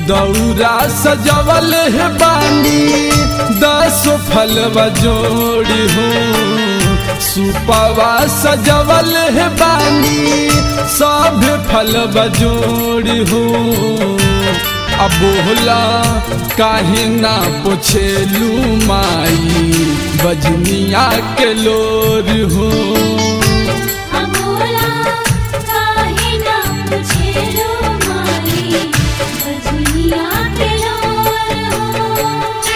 दौरा सजवल है बानी दस फलवा जोड़ी हो सुपवा सजवल है बानी सब फलवा जोड़ी हो अब बोला काहे ना पोछेलू माई बजनिया के लोर हो अबोला काहे ना पूछे लो माई बजनिया के लोर हो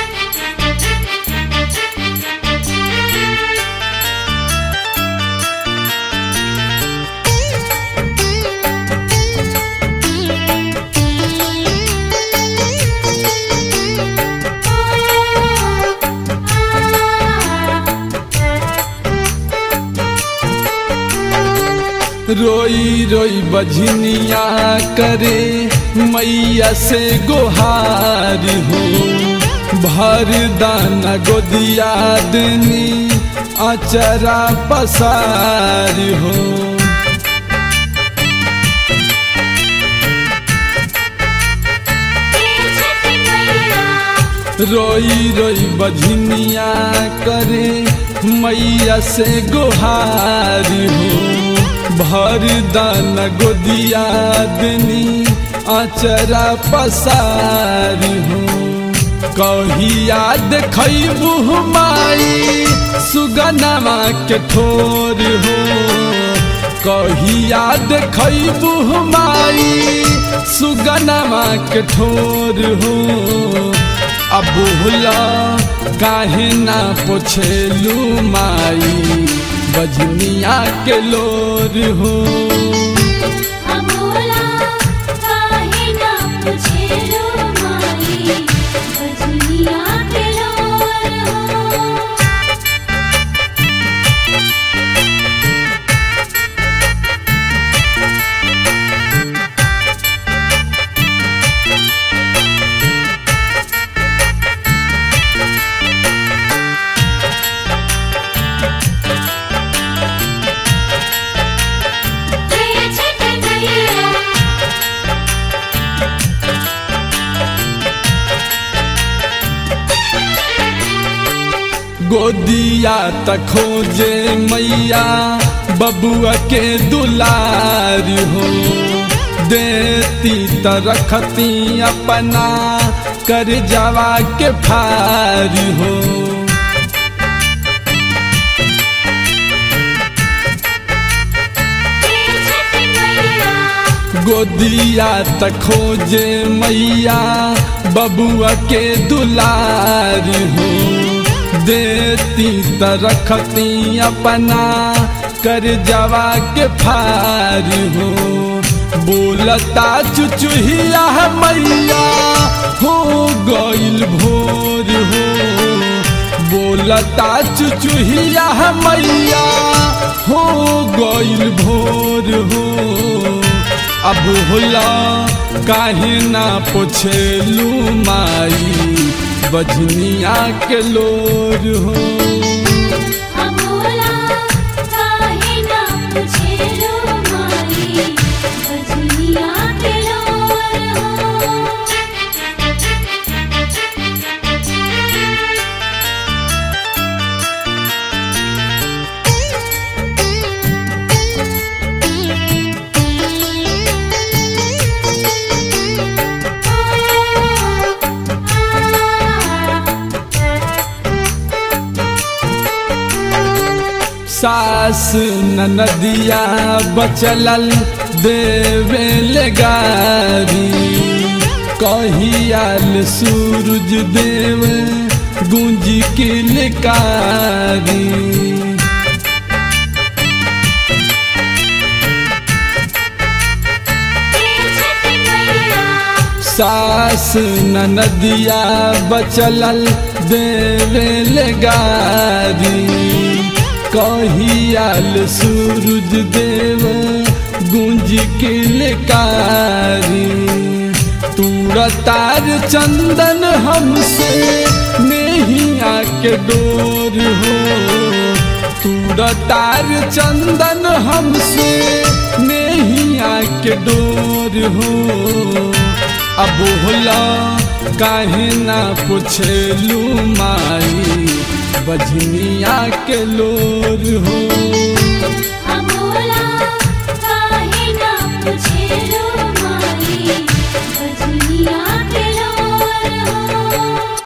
रोई रोई बजनिया करे मैया से गोहार हो भर दाना गोदिया दनी अचरा पसार हो छठी मैया रोई रोई बजनिया करे मैया से गोहार हो भर दाना गोदिया दनी अचरा पसार हो कहिया देखबू माई सुगनमा के ठोर हो कहिया देखबू माई सुगनमा के ठोर हो अब बोला काहे ना पोछेलू माई बजनिया के लोर हो अबोला काहे ना पूछे लो माई बजनिया के लोर हो हे छठी मैया गोदिया तक खोजे मैया बबुआ के दुलार हो देती त रखती अपना कर जवा के फार हो हे छठी मैया गोदिया त खोजे मैया बबुआ के दुलार हो देती त रखती अपना कर जवा के फार हो बोलता चुचुहिया मैया हो गइल भोर हो बोलता चुचुहिया मैया हो गइल भोर हो अब होला काहे ना पोछेलू माई बजनिया के लोर हो अबोला काहे ना पूछे लो माई बजनिया के लोर हो सास नदिया बचलल देवे लगारी कहियाल सूरज देव गुंज की लिकारी छठी मैया सास नदिया बचलल देवे लगारी कहियाल सूरज देव गुंज के लेकारी तार चंदन हमसे नेहिया के डोर हो तार चंदन हमसे नेहिया के डोर हो अब होला काहे ना पुछलू माई बजनिया के लोर हो अबोला काहे ना पूछेलो